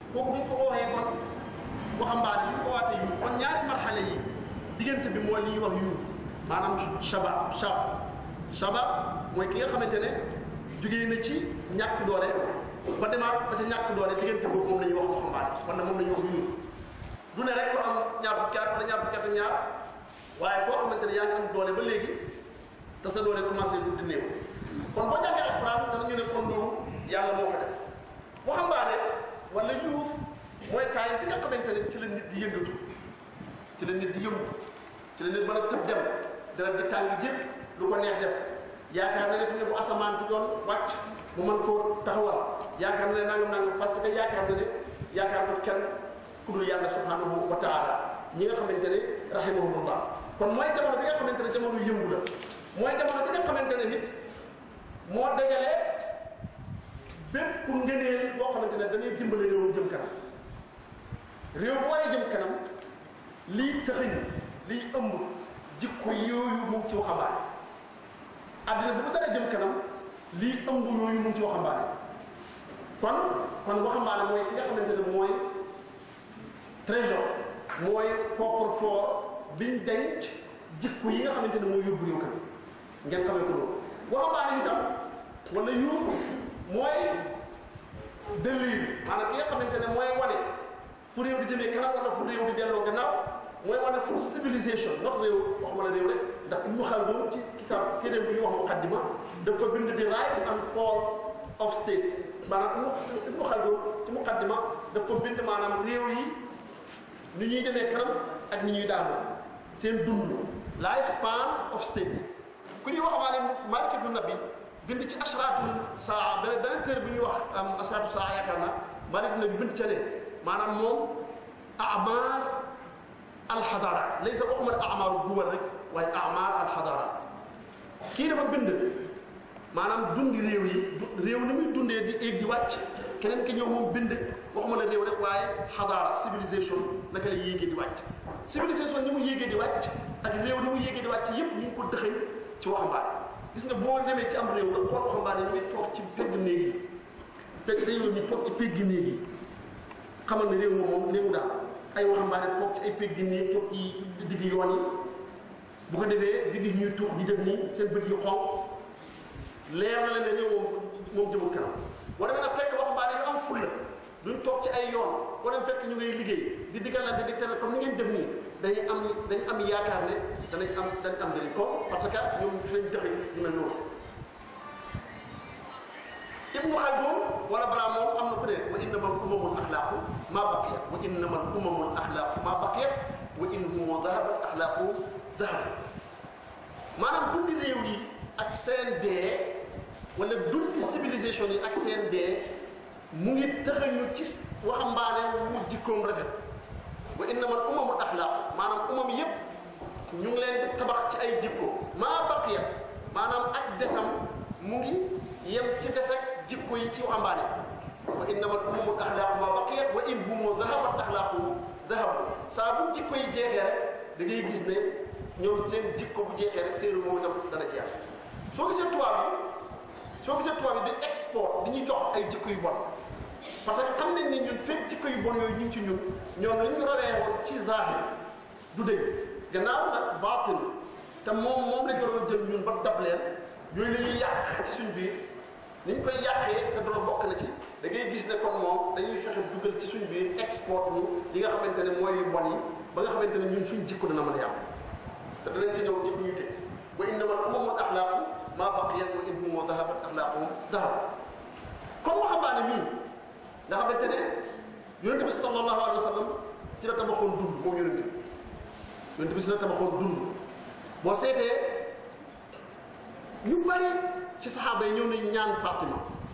kooku duñ ko waxee kon waxambaane duñ ko waatee yuut kon ñaari marxale yi diggante bi mooy li ñuy wax yuut maanaam shabab shab shabab mooy ki nga xamante ne jógee na ci ñàkk doole ba demaat ba ca ñàkk doole diggante boobu moom la ñuy wax waxambaane wala moom la ñuy wax yuut du ne rek ko am ñaar fukki at wala ñaar fukki at ak ñaar waaye koo xamante ne yaa ngi am doole ba léegi te sa doole commencé du di néew kon boo jàngee alxuraan danañu ne kon loolu yàlla moo ko def waxambaane wala yuuf mooy taay bi nga xamante ne ci la nit di yëngatu ci la nit di yëngu ci la nit mën a tëb dem dara di tàng jëpp lu ko neex def yaakaar na ne fi ne bu asamaan si doon wàcc mu mën koo taxawal yaakaar na ne nangam nangam parce que yaakaar na ne yaakaar ko kenn ku dul yàlla subhanahu wa taala ñi nga xamante ne rahimahumullah kon mooy jamono bi nga xamante ne jamono yëngu la mooy jamono bi nga xamante ne nit moo dajale bépp ngëneel boo xamante ne dañuy dimbale réewam jëm kanam réew bu waree jëm kanam lii tëxëñ liy ëmb jikko yooyu mu ngi ci waxambaane àddina bu mu dara jëm kanam lii ëmb yooyu mu ngi ci waxambaane kon kon waxambaane mooy ki nga xamante ne mooy trésor mooy coffre-fort biñ denc jikko yi nga xamante ne mooy yóbbu réew kanam ngeen xamee ko loolu waxambaane itam wala yuuf mooy dëlliin maanaam ki nga xamante ne mooy wane fu réew di jëmee kanam wala fu réew di delloo gannaaw mooy wane fu civilisation ndax réew waxuma la réew rek ndax Ibnu Khaldun ci kitaab téeréem bi ñu wax muqaddima dafa bind di rise and fall of states maanaam Ibnu Khaldun ci muqaddima dafa bind maanaam réew yi ni ñuy demee kanam ak ni ñuy daanoo seen dund life span of states ku ñuy wax maa ne Malik ibnu Nabi bind ci ashraatul saa beneen beneen téere bi ñuy wax ashraatul saa yaakaar naa Malik ibnu Nabi bind ca ne maanaam moom amaar alxadara laysa waxuma ne amaaru duwal rek waaye amaar alxadara kii dafa bind maanaam dundi réew yi réew ni muy dundee di éeg di wàcc keneen ki ñëw moom bind waxuma la réew rek waaye xadaara civilisation naka la yéegee di wàcc civilisation ni mu yéegee di wàcc ak réew ni mu yéegee di wàcc yépp ñu ngi ko dëxëñ ci waxambaane gis nga boo demee ci am réew nga xool waxambaane ñu ngi toog ci pegg néeg yi pegg dañoo ñu toog ci pegg néeg yi xamal ne réew moom moom réewu daal ay waxambaane toog ci ay pegg néeg toog ci digg yoon yi bu ko defee di gis ñuy tuux di def nii seen bët yu xonq leer na leen ne réew moom moom jëmul kanam boo demee nag fekk waxambaane yu am fulla duñ toog ci ay yoon foo dem fekk ñu ngay liggéey di diggalante di tere comme ni ngeen def nii dañuy am dañu am yaakaar ne danañ am dañ am njëriñ comme parce que ñoom ci lañ dëxëñ yu mel noonu ibnu xaldun wala balaa moom am na ku ne wa innamal umamul axlaaqu maa baqiyat wa innamal umamul axlaaqu maa baqiyat wa in humu dahabat axlaaqu dahab maanaam dundi réew yi ak seen dee wala dundi civilisation yi ak seen dee mu ngi tëxañu ci waxambaane wu jikkoom rafet wa innamal umamul axlaaqu maanaam umam yépp ñu ngi leen di tabax ci ay jikko maa baqiyat maanaam ak desam mu ngi yem ci des ak jikko yi ci waxambaane wa innamal umamul axlaaqu maa baqiyat wa in humu dahabat axlaaqu dahabu saa bu jikko yi jeexee rek da ngay gis ne ñoom seen jikko bu jeexee rek seen moom itam dana jeex soo gisee tubaab bi soo gisee tubaab bi di export di ñuy jox ay jikko yu bon parce que xam nañ ne ñun fekk jikko yu bon yooyu ñu ngi ci ñun ñoom li ñu rawee woon ci zahir du dëgg gannaaw nag baatin te moom moom la ñu waroon jël ñun ba dab leen yooyu la ñuy yàq ci suñ biir ni ñu koy yàqee te dara bokk na ci da ngay gis ne comme moom dañuy fexe dugal ci suñ biir export ñu li nga xamante ne mooy yu bon yi ba nga xamante ne ñun suñ jikko dana mën a yàqu te danañ ci ñëw ci bu ñuy teg wa innamal umamul axlaaqu maa baqiyat wa in humu dahabat axlaaquhum dahab comme waxambaane mii nga xamante ne yonente bi sallallahu alayhi wa sallam ci la tabaxoon dund moom yonente bi yonente bi si la tabaxoon dund boo seetee ñu bari ci saxaaba yi ñëw nañu ñaan Fatima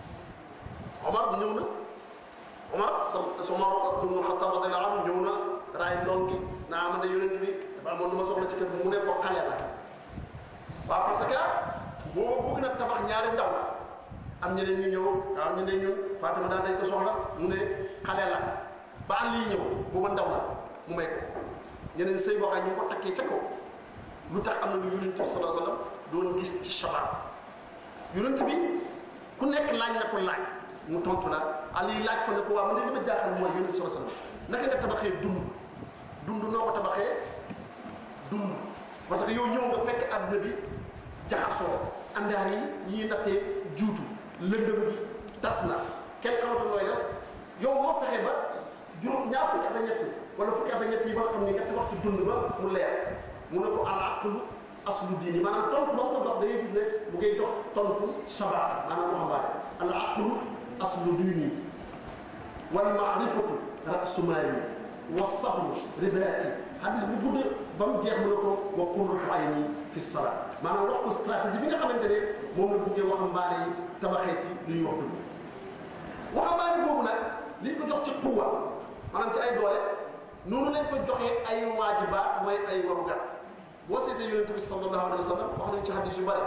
Omar bu ñëw na Omar sa sa Omar ibn Xattaab radiyallahu anhu ñëw na raay ndong gi naa man de yonent bi dafa amoon lu ma soxla ci kër mu ne ko xale la waaw parce que booba bëgg na tabax ñaari ndaw am ñeneen ñu ñëw waaw ñu ne ñun Fatima daal dañ ko soxla mu ne xale la ba lii ñëw booba ndaw la mu may ko ñeneen sëy boo xam ñu ngi ko takkee ca kaw lu tax am na lu yonent bi sallallahu alayhi wasallam doon gis ci shabaab yonent bi ku nekk laaj na ko laaj mu tontu la Ali laaj ko ne ko waa man de li ma jaaxal mooy yonent bi sallallahu alayhi wasallam naka nga tabaxee dund dund noo ko tabaxee dund parce que yow ñëw nga fekk àdduna bi jaxasoo andaar yi ñuy nattee juutu lëndëm bi tas na kenn xamatul looy def yow moo fexe ba juróom ñaar fukki at ak ñett wala fukki at ak ñett yi ba nga xam ne ñetti waxtu dund ba mu leer mu ne ko al aqlu aslu diini maanaam tontu ba mu ko jox da ngay gis ne bu ngay jox tontu shabaab maanaam waxambaane al aqlu aslu diini wal maarifatu rasu maali wa sabru ribaati hadis bu gudd ba mu jeex mu ne ko wa qurratu ayni fi sala maanaam wax ko stratégie bi nga xamante ne moom la buggee waxambaane yi tabaxee ci lu ñuy wax dugg waxambaane boobu nag liñ ko jox ci quwa maanaam ci ay doole noonu lañ ko joxee ay waajibaat mooy ay warugar boo seetee yonente bi sallallahu alayhi wa sallam wax nañ ci hadis yu bëri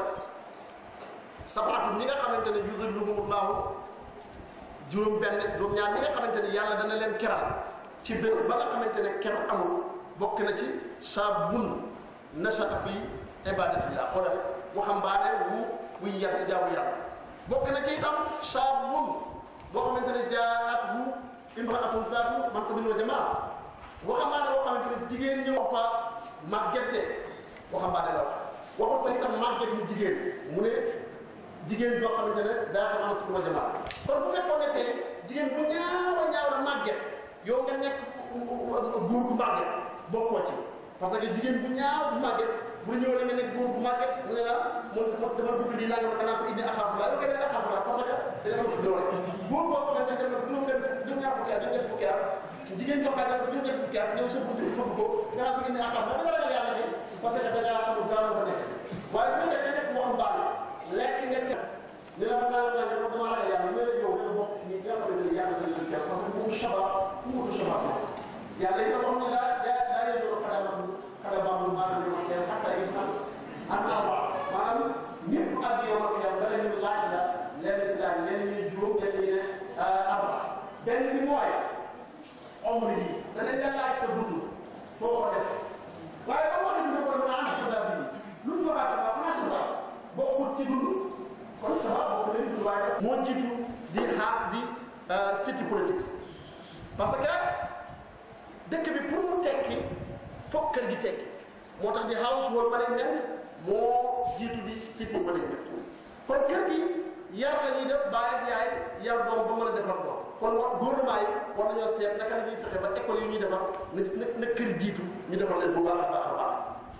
sabaatu ñi nga xamante ne yudilluhumullahu juróom benn juróom ñaar ñi nga xamante ne yàlla dana leen keral ci bés ba nga xamante ne ker amul bokk na ci shaabun nashaa fi ibadatillah xoolal waxambaane wu wuy yar ci jaamu yàlla bokk na ci itam shaabun boo xamante ne jaat wu imraatun zaatu mansabin wa jamaa waxambaane boo xamante ne jigéen ñi wax fa màgget de waxambaane la wax waxul fa itam màgget mu jigéen mu ne jigéen joo xamante ne zaatu mansabin wa jamaa kon bu fekkoon ne tey jigéen bu ñaaw a ñaaw la màgget yow nga nekk góor bu màgget bokkoo ci parce que jigéen bu ñaaw bu màgget bu ñëw la nga nekk góor bu màgget ne la moom dama dugg di naan nga naan ko indi axaafula yow nga ne axaafula parce que dana ma fi doole góor boo xamante ne dem na juróom benn juróom ñaar fukki at juróom ñetti fukki at jigéen jox dara juróom ñetti fukki at ñëw sa buntu fëgg ko nga naan ko indi axaafula da nga ragal yàlla de parce que da ngaa amul dara fa nekk waaye su nekkee nekk moo xam baax lekk nga ca ni la naa naa ne dama ragal yàlla mais yow nga bokk si ñi nga xamante ne yàlla dañ leen parce que bu shabab fu shabab yàlla yi nga wax ne daa daa daa yëngu xadaba xadaba mu maanaam ñu wax xataa gis na ak arba maanaam ñëpp ak yow ak yow da leen laaj la leen laaj leen ñuy juróom leen ñuy ne arba benn bi mooy omri yi danañ la laaj sa dund foo ko def waaye ba wax ne ko naa am sabab yi lu ñu waxaa sabab naa sabab bokkul ci dund kon sabab bokk leen dund waaye moo jiitu di xaar di city politics parce que dëkk bi pour mu tekki foog kër gi tekki moo tax di household management moo jiitu di city management kon kër gi yar la ñuy def baay ak yaay yar doom ba mën a defar doom kon wa gouvernement yi war nañoo seet naka la ñuy fexe ba école yi ñuy defar na na kër jiitu ñu defar leen bu baax a baax a baax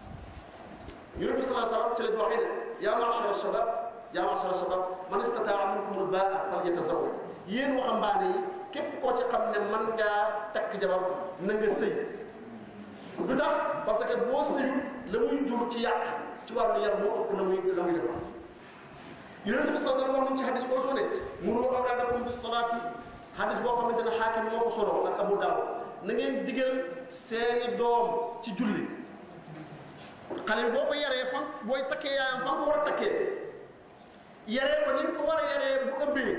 yonent bi sallallahu alayhi wa sallam ci la ñu waxee ne yaa ma'shara shabab yaa ma'shara shabab man istataa minkum al-ba'a falyatazawwaj yéen waxambaane yi képp koo ci xam ne mën ngaa takk jabar na nga sëy du tax parce que boo sëyul la muy jur ci yàq ci wàllu yar moo ëpp la muy la muy defar yonent bi sallallahu alayhi wa sallam wax nañ ci xadis boo soo ne muru awlaadakum bis salaati xadis boo xamante ne xaakim moo ko solo ak Abu Daawud na ngeen digal seeni doom ci julli xale boo ko yaree fan booy takkee yaayam fan ko war a takkee yaree ko ni ko war a yaree bu ëmbee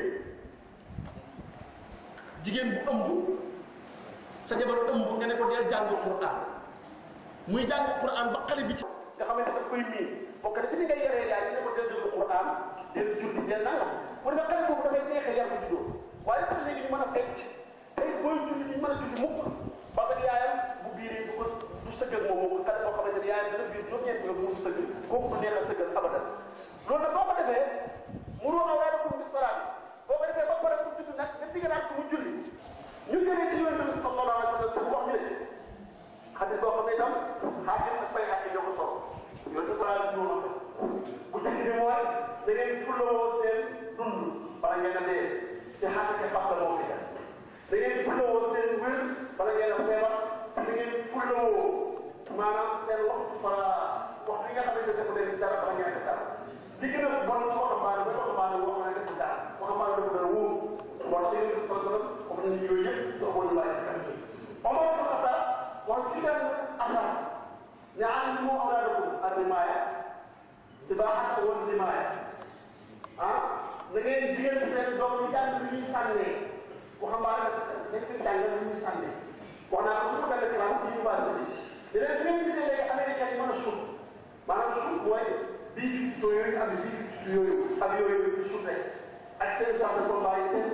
jigéen bu ëmb sa jabar ëmb nga ne ko deel jàng Qur'an muy jàng Qur'an ba xale bi ci nga xamante daf koy miin bokk na ci ni nga yaree yaay ne ko deel jàng Qur'an deel julli deel nangam pour nga xale boobu dafay neexee yar ko juddoo waaye sax léegi ñu mën a fecc tey booy julli ñu mën a julli mukk parce que yaayam bu biiree du ko du sëggal moom moom xale boo xamante ne yaayam dana biir juróom-ñeent nga mu sëggal kooku du neex a sëggal abadan loolu nag boo ko defee muroo awlaadakum bis salaati boo ko defee ba pare mu judd nag nga digalaat ko mu julli ñu jëlee ci yonent bi sallallahu alayhi wa sallam wax ñu ne xadis boo xam ne itam xaakim ak fay xaakim ñoo ko solo yonent bi sallallahu alayhi wa sallam bu njëkk bi mooy da ngeen fullawoo seen dund bala ngeen a dee te xaakim ak la moo fi def da ngeen fullawoo seen wér bala ngeen a feebar da ngeen fullawoo maanaam seen waxtu fa wax bi nga xamante ne dafa leen dara bala ngeen a def dara li gën a bon waxambaane ba waxambaane woo xam ne deful dara waxambaane dafa dara wóor moo tax yonent bi sallallahu alayhi wa sallam comme nañu yooyu yëpp soo ko ñu bàyyi si kanam Omar ibn Khattab wax ci benn affaire ne allimu awlaadakum ar-rimaaya sibaahata wal rimaaya ah da ngeen digal seen doom yi jàng li ñuy sànnee waxambaane nekk jàng li ñuy sànnee wax naa ko su ko benn classe ci université bi léegi su ngeen gisee léegi américain yi mën a suuf maanaam suuf mooy bii fifto yooyu ak bii fifto yooyu ak yooyu di suuf rek ak seen sax de combat yi seen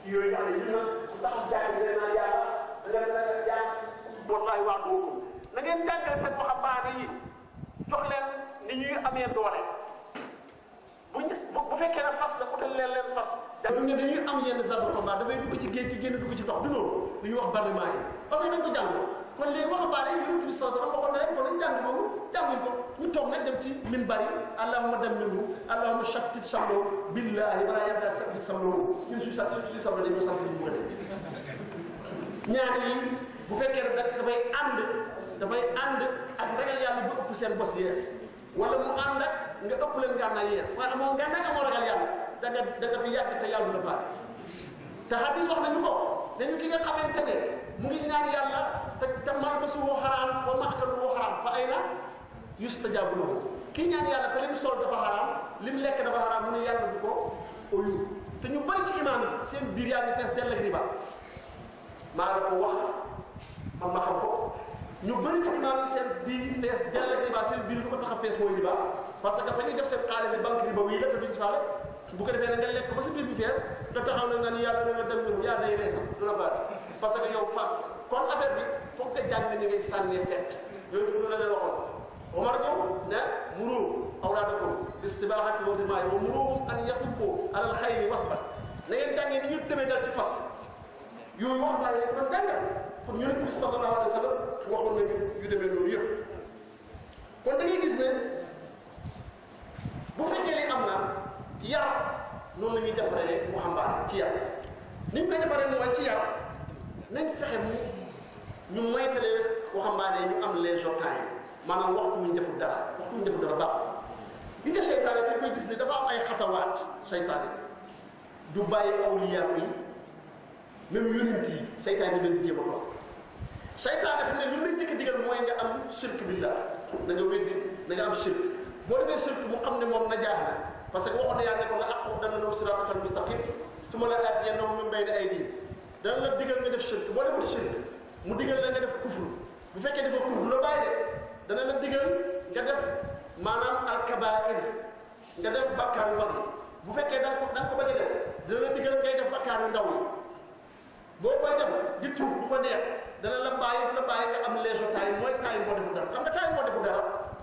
yooyu nga xam ne ñu na ndax jàng ngeen naan yàlla nga nga jàng wallahi wax dëgg na ngeen jàngal seen waxambaane yi jox leen ni ñuy amee doole buñ bu fekkee ne fas la utal leen leen fas. dafa ne dañuy am yenn genre de combat dafay dugg ci géej gi génn dugg ci ndox du noonu lu ñuy wax barrement yi parce que dañ ko jàng kon léegi waxambaane yi yonent bi sallallahu alayhi wasallam waxoon na leen kon nañ jàng boobu jànguñ ko ñu toog nag dem ci min bari allahumma dammirhu allahumma shattit samloo billahi wala yabda sabbi samloo ñun suy sa suy samlo dañ ko sant ñu bëgg ñaan yi bu fekkee ne dafay ànd dafay ànd ak ragal yàlla bu ëpp seen bos yees wala mu ànd ak nga ëpp leen ngànnaay yees waaye amoo ngànnaay amoo ragal yàlla da nga da nga fi yàgg te yàlla du la faale te hadis wax nañu ko dañu ki nga xamante ne mu ngi ñaan yàlla te te malbasuhu xaraam wa ma'kaluhu xaraam fa ayna yustajabu lahu kii ñaan yàlla te lim sol dafa xaraam lim lekk dafa xaraam mu ne yàlla du ko oyu te ñu bëri ci imaam yi seen biir yaa ngi fees dell ak riba maa la ko wax man ma xam ko ñu bëri ci imaam yi seen biir fees dell ak riba seen biir lu ko tax a fees mooy riba parce que fa ñuy def seen xaalis banque riba wii la te duñ faale bu ko defee na nga lekk ba sa biir bi fees nga taxaw na nga ni yàlla na nga dem ñëw yaa day reeta du la faale parce que yow fa kon affaire bi foog nga jàng ni ngay sànnee fett yooyu du la leen waxoon Omar ñëw ne muru awlaadakum istibaaxati wa rimaay wa muruhum an yatubbu alal xayri wasbat na ngeen jàngee ni ñu demee dal ci fas yooyu wax naa leen ko doon jàngal kon yonent bi sallallahu alayhi wa sallam waxoon nañu yu demee noonu yëpp kon da ngay gis ne bu fekkee li am na yar noonu la ñuy defaree waxambaane ci yar ni ñu koy defaree mooy ci yar nañ fexe mu ñu moytalee waxambaane ñu am les temps maanaam waxtu wuñ deful dara waxtu wuñ deful dara baax bi nga seytaane fi koy gis ne dafa am ay xatawaat seytaane du bàyyi awliyaa yi même yonent yi seytaane bi leen jéem a toog seytaane fi ne lu lay jëkk digal mooy nga am shirk billah na nga weddi na nga am shirk boo defee shirk mu xam ne moom na jaax na parce que waxoon na yàlla ne ko la aqu dana law siratal mustaqim su ma la aat yenn moom mbay ne ay diin dana la digal nga def shirk boo deful shirk mu digal la nga def kufru bu fekkee dafa kufru du la bàyyi de dana la digal nga def maanaam alkabair nga def bakkaar yu mag yi bu fekkee da nga ko da nga ko bañ a def dana la digal ngay def bakkaar yu ndaw yi boo koy def di tuub bu ko neex dana la bàyyi du la bàyyi nga am leeso taay mooy taay boo defu dara xam nga taay boo defu dara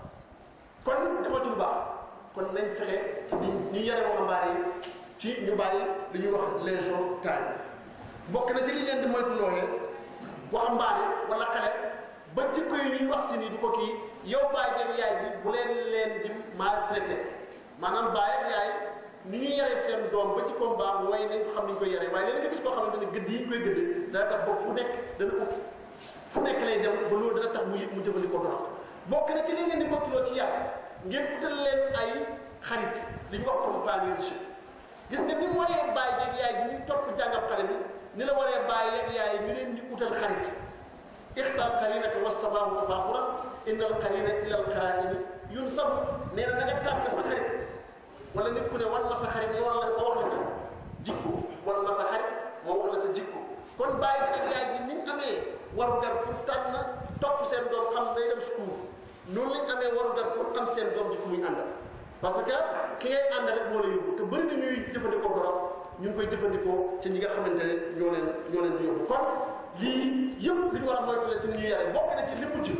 kon dafa ci lu baax kon nañ fexe ñu ñu yare waxambaane yi ci ñu bàyyi li ñuy wax leeso taay bokk na ci li leen di moytu looyee waxambaane wala xale ba jikko yi ñuy wax si nii du ko kii yow baay ak yaay bi bu leen leen di maltraité maanaam baay ak yaay ni ñuy yaree seen doom ba jikkoom baax mooy nañ ko xam ni ñu koy yaree waaye léegi nga gis koo xamante ne gëdd yi ñu koy gëdd dana tax ba fu nekk dana ut fu nekk lay dem ba loolu dana tax mu mu jëfandikoo dara bokk na ci li ngeen di mottuloo ci yar ngeen utal leen ay xarit li ñu wax companionship gis nga ni mu waree baay ak yaay bi ñuy topp jàngal xale bi ni la waree baay ak yaay ñu leen di utal xarit ixtar qarinaka wastafaahu tafaaquran inna al qarina ila al qaraini yunsabu nee na na nga tànn sa xarit wala nit ku ne wan ma sa xarit moo la ma wax la sa jikko wan ma sa xarit moo wax la sa jikko kon baay bi ak yaay bi ni ñu amee warugar pour tànn topp seen doom xam day dem school noonu lañ amee warugar pour xam seen doom jikko muy àndal parce que ki ngay ànd rek moo la yóbbu te bëri na ñuy jëfandikoo borom ñu ngi koy jëfandikoo ci ñi nga xamante ne ñoo leen ñoo leen di yóbbu kon lii yëpp li ñu war a moytu la ci ñuy yare bokk na ci li mujj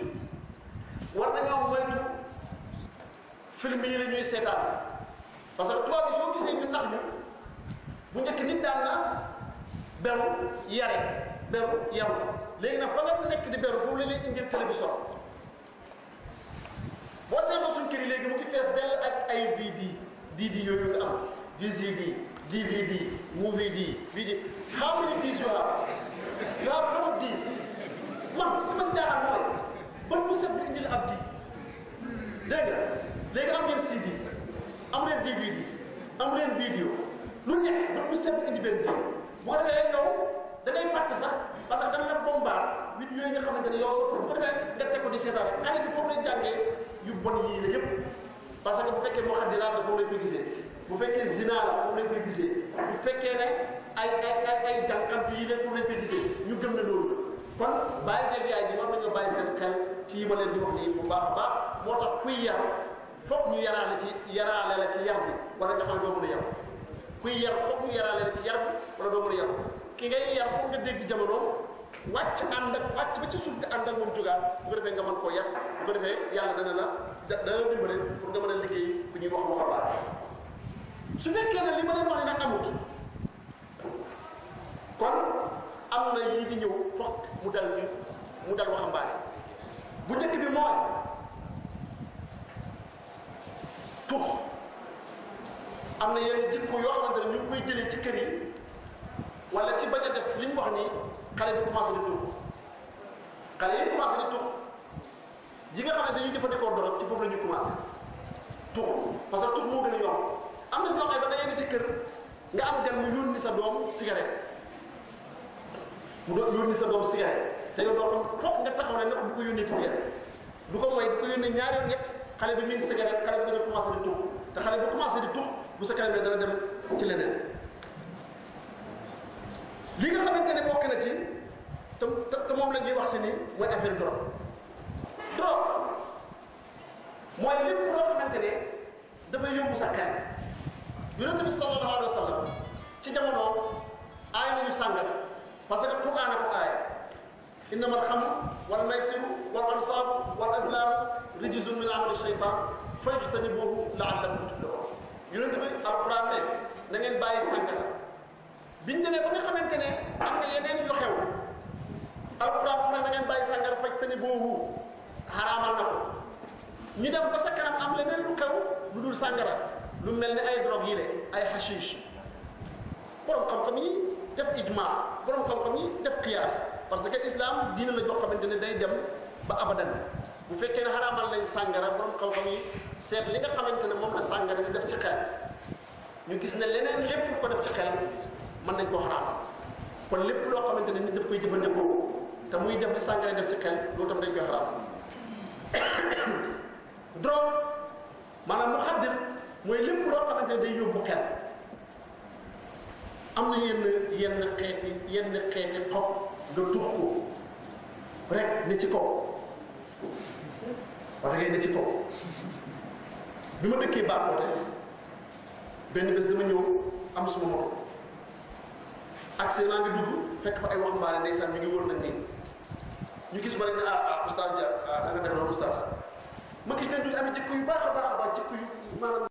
war nañoo moytu film yi la ñuy seetaan parce que tubaab bi soo gisee ñu nax ñu bu njëkk nit daan na beru yare beru yaru léegi nag fa nga nekk di beru foofu la leen indil télévision boo seetloo suñ kër yi léegi mu ngi fees dell ak ay VD DD yooyu nga am VCD DVD movie D video how many Ds you have you have a lot of Ds man li ma si jaaxal mooy ban bu set bi indil ab di dégg nga léegi am ngeen CD am ngeen DVD am ngeen vidéo lu nekk ban bu set bi indi benn di bu ko defee yow da ngay fàtte sax parce que dañ la bombard vidéo yi nga xamante ne yow soo bu ko defee nga teg ko di seetaan rek xale bi foofu lay jàngee yu bon yii la yëpp parce que bu fekkee moo xam ne daal foofu lañ koy gisee bu fekkee zina la foofu lañ koy gisee bu fekkee ne ay ay ay ay jànqant yi la foofu lañ koy gisee ñu gëm ne loolu kon bàyyi jeeg yaay bi war nañoo bàyyi seen xel ci yi ma leen di wax nii bu baax a baax moo tax kuy yar foog ñu yaraale ci yaraale la ci yar bi wala nga xam ne doo mën a yar kuy yar foog ñu yaraale la ci yar bi wala doo mën a yar ki ngay yar foog nga dégg jamono wàcc ànd ak wàcc ba ci suuf nga ànd ak moom jógaat bu ko defee nga mën koo yar bu ko defee yàlla dana la da dana dimbale pour nga mën a liggéey bu ñuy wax waxambaane su fekkee ne li ma leen wax ne nag amut kon am na yii di ñëw foog mu dal ñu mu dal waxambaane bu njëkk bi mooy tux am na yenn jikko yoo xamante ne ñu ngi koy jëlee ci kër yi wala ci bañ a def li ñu wax nii xale bi commencé di tux xale yi commencé di tux yi nga xam ne dañuy jëfandikoo dorog ci foofu la ñuy commencé tux parce que tux moo gën a yomb am na ñoo xam ne sax da ngay ne ci kër nga am gan mu yónni sa doom cigarette mu doon yónni sa doom cigarette te yow doo xam foog nga taxaw ne ne ko bu ko yónnee ci cigarette du ko mooy bu ko yónnee ñaari yoon ñett xale bi mi ngi cigarette xale bi dana commencé di tux te xale bu commencé di tux bu sa kanamee dana dem ci leneen li nga xamante ne bokk na ci te te moom la ñuy wax si ni mooy affaire drogue drogue mooy lépp loo xamante ne dafay yóbbu sa xel yonent bi sallallahu alayhi wa sallam ci jamono aay nañu sàngara parce que Qur'aan ko aay innama alxamru wal maysiru wal ansaabu wal azlaamu rijzun min amali shaytaan fajtanibuuhu la'allakum tuflihun yonent bi alquran ne na ngeen bàyyi sàngara biñ demee ba nga xamante ne am na yeneen yu xew alquran mu ne na ngeen bàyyi sàngara fajtanibuuhu xaraamal na ko ñu dem ba sa kanam am leneen lu xew lu dul sàngara lu mel ne ay drogue yi le ay hashish borom xam-xam yi def ijma borom xam-xam yi def qiyaas parce que islam diina la jox xamante ne day dem ba abadan bu fekkee ne xaraamal nañ sàngara borom xam-xam yi seet li nga xamante ne moom la sàngara di def ci xel ñu gis ne leneen lépp lu ko def ci xel mën nañ koo xaraamal kon lépp loo xamante ne nit daf koy jëfandikoo te muy def li sàngara def ci xel loolu tam dañ koy xaraamal drogue maanaam mu xaddir mooy lépp loo xamante ne day yóbbu xel am na yenn yenn xeeti yenn xeeti xob nga tux ko rek ne ci kaw wala ngay ne ci kaw bi ma dëkkee Bakoteh benn bés dama ñëw am suma moto accès naa ngi dugg fekk fa ay waxambaane ndeysaan ñu ngi wër nañ nii ñu gis ma rek ne ah ah oustaz Dia ah da nga dem noonu oustaz ma gis ne ñu amee jikko yu baax a baax a baax jikko yu maanaam